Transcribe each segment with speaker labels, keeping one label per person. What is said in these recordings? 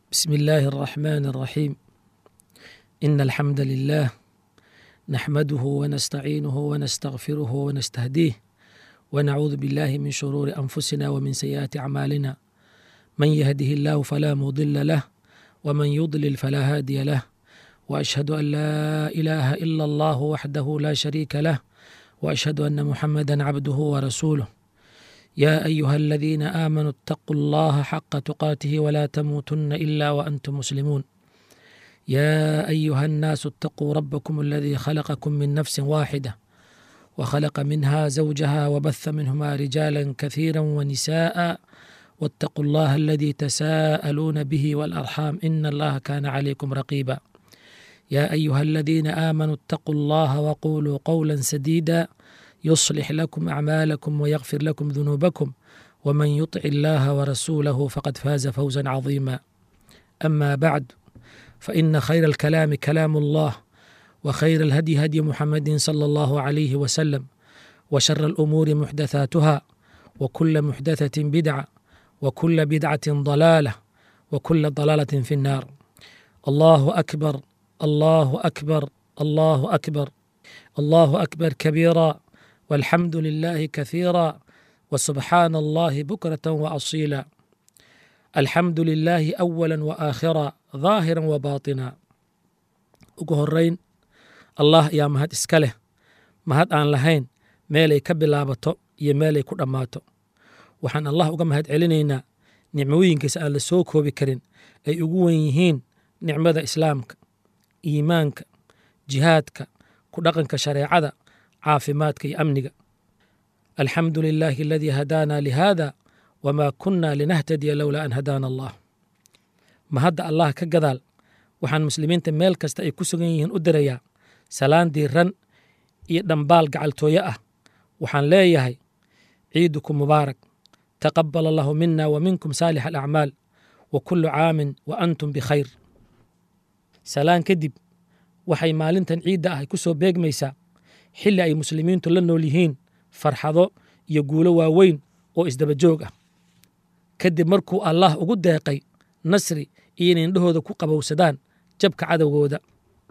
Speaker 1: بسم الله الرحمن الرحيم إن الحمد لله نحمده ونستعينه ونستغفره ونستهديه ونعوذ بالله من شرور أنفسنا ومن سيئات أعمالنا من يهده الله فلا مضل له ومن يضلل فلا هادي له وأشهد أن لا إله إلا الله وحده لا شريك له وأشهد أن محمدا عبده ورسوله يا أيها الذين آمنوا اتقوا الله حق تقاته ولا تموتن إلا وأنتم مسلمون يا أيها الناس اتقوا ربكم الذي خلقكم من نفس واحدة وخلق منها زوجها وبث منهما رجالا كثيرا ونساء واتقوا الله الذي تساءلون به والأرحام إن الله كان عليكم رقيبا يا أيها الذين آمنوا اتقوا الله وقولوا قولا سديدا يصلح لكم أعمالكم ويغفر لكم ذنوبكم ومن يطع الله ورسوله فقد فاز فوزا عظيما أما بعد فإن خير الكلام كلام الله وخير الهدي هدي محمد صلى الله عليه وسلم وشر الأمور محدثاتها وكل محدثة بدعة وكل بدعة ضلالة وكل ضلالة في النار الله أكبر الله أكبر الله أكبر الله أكبر كبيرا والحمد لله كثيرا وسبحان الله بكرة وأصيلا الحمد لله أولا وآخرا ظاهرا وباطنا ugu horeyn allah ayaa mahad iska leh mahad aan lahayn meelay ka bilaabato iyo meelay ku dhammaato waxaan allah uga mahad celinaynaa nicmooyinkiisa aan la soo koobi karin ay ugu wen yihiin nicmada islaamka iimaanka jihaadka ku dhaqanka shareecada caafimaadka iyo amniga alxamdu lilaahi aladii hadaana lihada wamaa kunna linahtadiya lowlaa an hadaana allah mahadda allah ka gadaal waxaan muslimiinta meel kasta ay ku sugan yihiin u dirayaa salaan diiran iyo dhambaal gacaltooye ah waxaan leeyahay ciidukum mubaarak taqabal allahu mina wa minkum saalix alacmaal wa kullu caamin wa antum bikhayr salaan kadib waxay maalintan ciidda ah ku soo beegmaysaa xilli ay muslimiintu la nool yihiin farxado iyo guulo waaweyn oo isdaba joog ah kadib markuu allah ugu deeqay nasri iyo inay indhahooda ku qabowsadaan jabka cadowgooda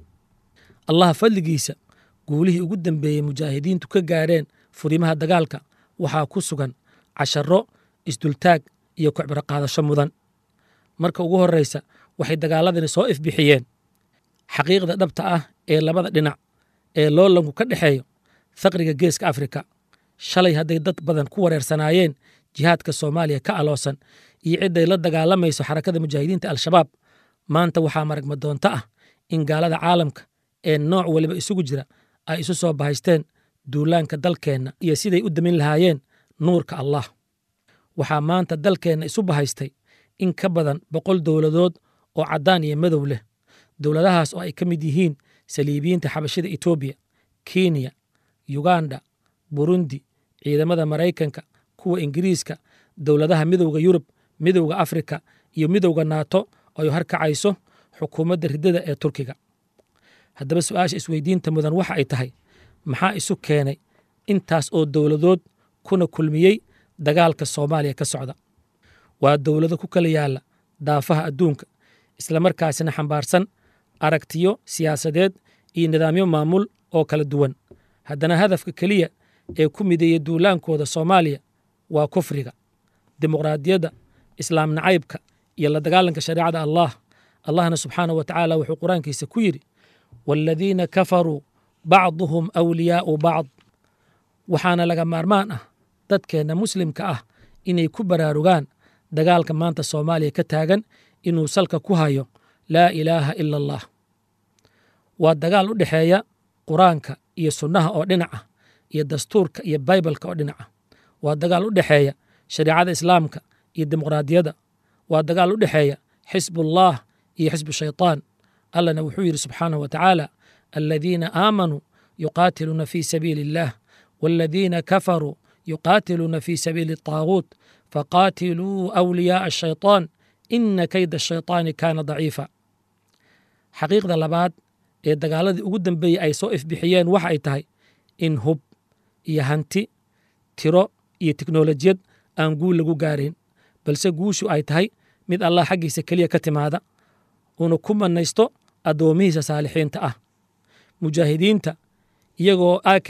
Speaker 1: allah fadligiisa guulihii ugu dambeeyey mujaahidiintu ka gaareen furimaha dagaalka waxaa ku sugan casharro isdultaag iyo kocbiro qaadasho mudan marka ugu horraysa waxay dagaaladani soo ifbixiyeen xaqiiqda dhabta ah ee labada dhinac ee loolanku ka dhexeeyo faqriga geeska afrika shalay hadday dad badan ku wareersanaayeen jihaadka soomaaliya ka aloosan iyo cidday la dagaalamayso xarakada mujaahidiinta al-shabaab maanta waxaa maragma doonto ah in gaalada caalamka ee nooc waliba isugu jira ay isu soo bahaysteen duulaanka dalkeenna iyo siday u damin lahaayeen nuurka allah waxaa maanta dalkeenna isu bahaystay in ka badan boqol dowladood oo caddaan iyo madow leh dowladahaas oo ay ka mid yihiin saliibiyiinta xabashida etoobiya kenya yuganda burundi ciidamada maraykanka kuwa ingiriiska dowladaha midowda yurub midowda afrika iyo midowda naato ay harkacayso xukuumadda riddada ee turkiga haddaba su-aasha isweydiinta mudan waxa ay tahay maxaa isu keenay intaas oo dowladood kuna kulmiyey dagaalka soomaaliya ka socda waa dowlado ku kala yaalla daafaha adduunka islamarkaasina xambaarsan aragtiyo siyaasadeed iyo nidaamyo maamul oo kala duwan haddana hadafka keliya ee ku mideeya duulaankooda soomaaliya waa kufriga dimuqraadiyadda islaam nacaybka iyo la dagaalanka shareecada allah allahna subxaanah wa tacaala wuxuu qur-aankiisa ku yidhi waaladiina kafaruu bacduhum awliyaa'u bacd waxaana laga maarmaan ah dadkeenna muslimka ah inay ku baraarugaan dagaalka maanta soomaaliya ka taagan inuu salka ku hayo laa ilaaha ila allah waa dagaal u dhexeeya qur-aanka iyo sunnaha oo dhinac ah iyo dastuurka iyo baybalka oo dhinac ah waa dagaal u dhexeeya shareecada islaamka iyo dimuqraadiyadda waa dagaal u dhexeeya xisbullah iyo xisbu shaytaan allahna wuxuu yidhi subxaanahu wa tacaala aladiina aamanuu yuqaatiluuna fii sabiili illah waaladiina kafaruu yuqaatiluuna fii sabiili الطaaguut faqaatiluu awliyaaءa الshayطaan ina kayda الshayطaani kaana daciifa xaqiiqda labaad ee dagaaladii ugu dambeeyey ay soo ifbixiyeen waxa ay tahay in hub iyo hanti tiro iyo teknolojiyad aan guul lagu gaarayn balse guushu ay tahay mid allah xaggiisa keliya ka timaada uuna ku mannaysto addoomihiisa saalixiinta ah mujaahidiinta iyagoo ak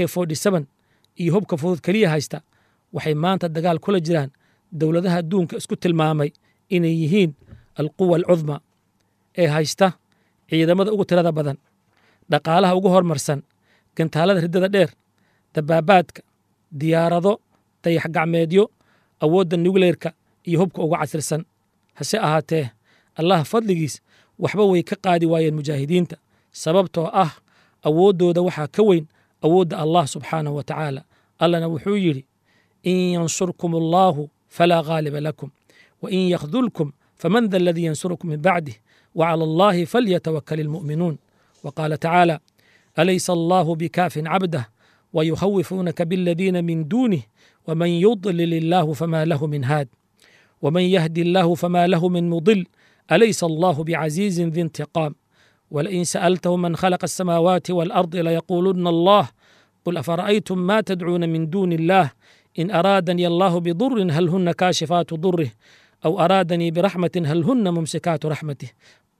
Speaker 1: iyo hubka fudud keliya haysta waxay maanta dagaal kula jiraan dowladaha adduunka isku tilmaamay inay yihiin alquwa alcudma ee haysta ciidamada ugu tirada badan dhaqaalaha ugu hormarsan gantaalada riddada dheer dabaabaadka diyaarado dayax gacmeedyo awoodda nukleerka iyo hubka uga casirsan hase ahaatee allah fadligiis waxba way ka qaadi waayeen mujaahidiinta sababtoo ah awooddooda waxaa ka weyn awoodda allah subxaanahu wa tacaala allana wuxuu yidhi in yansurkum allaahu falaa ghaaliba lakum wa in yakhdulkum faman da aladii yansurukum min bacdih wacala allahi falyatawakal ilmu'minuun wa qaala tacaala alaysa allahu bikaafin cabdah ويخوفونك بالذين من دونه ومن يضلل الله فما له من هاد ومن يهدي الله فما له من مضل أليس الله بعزيز ذي انتقام ولئن سألتهم من خلق السماوات والأرض ليقولن الله قل أفرأيتم ما تدعون من دون الله إن أرادني الله بضر هل هن كاشفات ضره أو أرادني برحمة هل هن ممسكات رحمته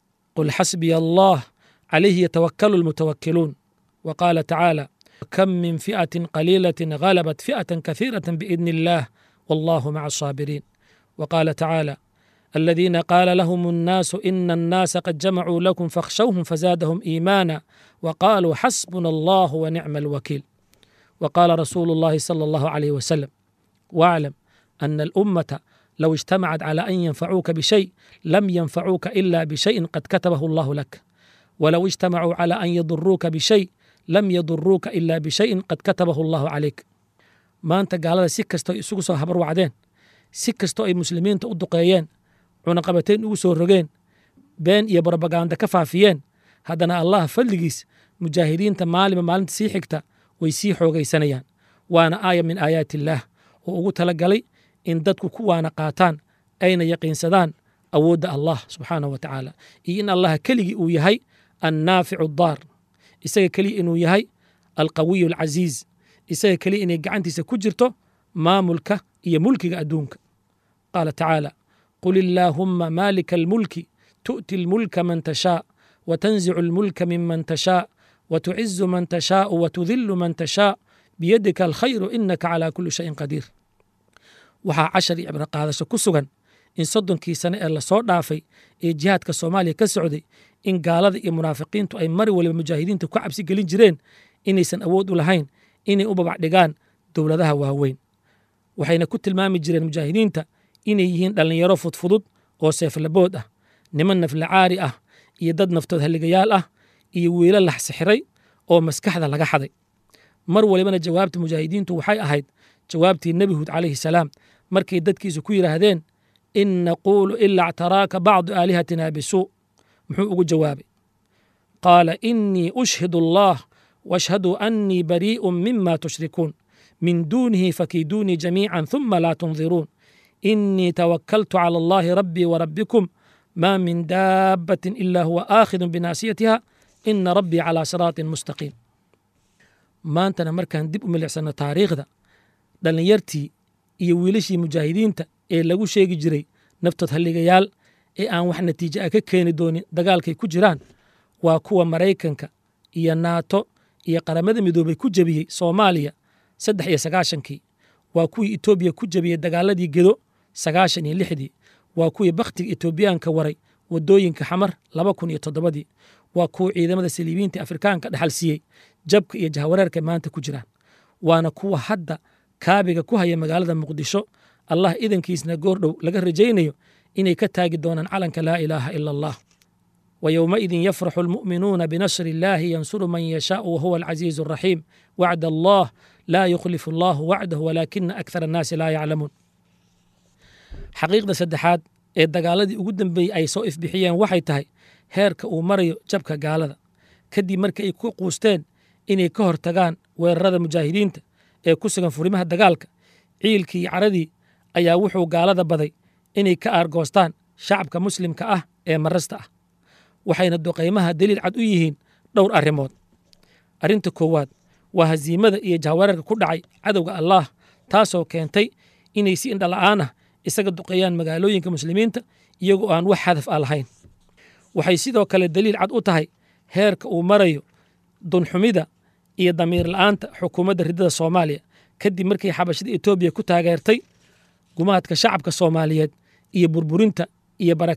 Speaker 1: قل حسبي الله عليه يتوكل المتوكلون وقال تعالى كم من فئة قليلة غلبت فئة كثيرة بإذن الله والله مع الصابرين وقال تعالى الذين قال لهم الناس إن الناس قد جمعوا لكم فاخشوهم فزادهم إيمانا وقالوا حسبنا الله ونعم الوكيل وقال رسول الله صلى الله عليه وسلم واعلم أن الأمة لو اجتمعت على أن ينفعوك بشيء لم ينفعوك إلا بشيء قد كتبه الله لك ولو اجتمعوا على أن يضروك بشيء lam yaduruuka ilaa bishayin qad katabahu allahu calayk maanta gaalada si kastoo isugu soo habar wacdeen si kastoo ay muslimiinta u duqeeyeen cunaqabateyn ugu soo rogeen been iyo brobaganda ka faafiyeen haddana allah fadligiis mujaahidiinta maalinba maalinta sii xigta way sii xoogaysanayaan waana aaya min aayaati illaah oo ugu talagalay in dadku ku waana qaataan ayna yaqiinsadaan awoodda allah subxaanahu wa tacaala iyo in allah keligii uu yahay annaaficu daar isaga keliya inuu yahay alqawiyu alcasiiz isaga keliya inay gacantiisa ku jirto maamulka iyo mulkiga adduunka qaala tacaala qul illaahumma maalika almulki tu'ti almulka man tashaa watanzicu almulka miman tashaa watucizu man tashaau watudillu man tashaa biyadika alkhayru inaka calaa kulli shayin qadiir waxaa cashar iyo cibro qaadasho ku sugan in soddonkii sane ee lasoo dhaafay ee jihaadka soomaaliya ka socday in gaalada iyo munaafiqiintu ay mar waliba mujaahidiinta ku cabsi gelin jireen inaysan awood u lahayn inay u babacdhigaan dowladaha waaweyn waxayna ku tilmaami jireen mujaahidiinta inay yihiin dhallinyaro fudfudud oo seeflabood ah niman naflacaari ah iyo dad naftood halligayaal ah iyo wiilo lax sixiray oo maskaxda laga xaday mar walibana jawaabta mujaahidiintu waxay ahayd jawaabtii nebi huud calayhi salaam markay dadkiisu ku yidhaahdeen in naquulu ilaa ctaraaka bacdu aalihatina bisuu muxuu ugu jawaabay qaala inii ushhidu allah washhaduu annii barii'un mima tushrikuun min duunihi fakiiduunii jamiican huma laa tundiruun inii tawakkaltu cala allahi rabbii warabbikum ma min daabbatin ila huwa aakhidun binaasiyatiha ina rabbii calaa siraatin mustaqiim maantana markaan dib u milicsano taariikhda dhallinyartii iyo wiilashii mujaahidiinta ee lagu sheegi jiray naftood halligayaal ee aan wax natiijo ah ka keeni doonin dagaalkay ku jiraan waa kuwa maraykanka iyo naato iyo qaramada midoobay ku jebiyey soomaaliya saddex iyo sagaashankii waa kuwii etoobiya ku jebiyey dagaaladii gedo sagaashan iyo lixdii waa kuwii bakhtiga etoobiyaanka waray waddooyinka xamar laba kun iyo toddobadii waa kuwa ciidamada saliibiinta afrikaanka dhexal siiyey jabka iyo jahwareerka maanta ku jiraan waana kuwa hadda kaabiga ku haya magaalada muqdisho allah idankiisna goordhow laga rajaynayo inay ka taagi doonaan calanka laa ilaaha ila allah wa yowmaidin yafraxu almu'minuuna binasri illaahi yansuru man yashaau wahuwa alcasiizu alraxiim wacda allah laa yukhlifu allahu wacdahu walaakina akthar annaasi laa yaclamuun xaqiiqda saddexaad ee dagaaladii ugu dambeeyey ay soo ifbixiyeen waxay tahay heerka uu marayo jabka gaalada kadib markii ay ku quusteen inay ka hortagaan weerarada mujaahidiinta ee ku sugan furimaha dagaalka ciilkii iyo caradii ayaa wuxuu gaalada baday inay ka aargoostaan shacabka muslimka ah ee marasta ah waxayna duqaymaha daliil cad u yihiin dhowr arrimood arrinta koowaad waa hasiimada iyo jahwareerka ku dhacay cadowga allaah taasoo keentay inay si indhala'aan ah isaga duqeeyaan magaalooyinka muslimiinta iyagoo aan wax hadaf a lahayn waxay sidoo kale daliil cad u tahay heerka uu marayo dunxumida iyo damiir la'aanta xukuumadda riddada soomaaliya kadib markii xabashada etoobiya ku taageertay gumaadka shacabka soomaaliyeed iyo burburinta iyo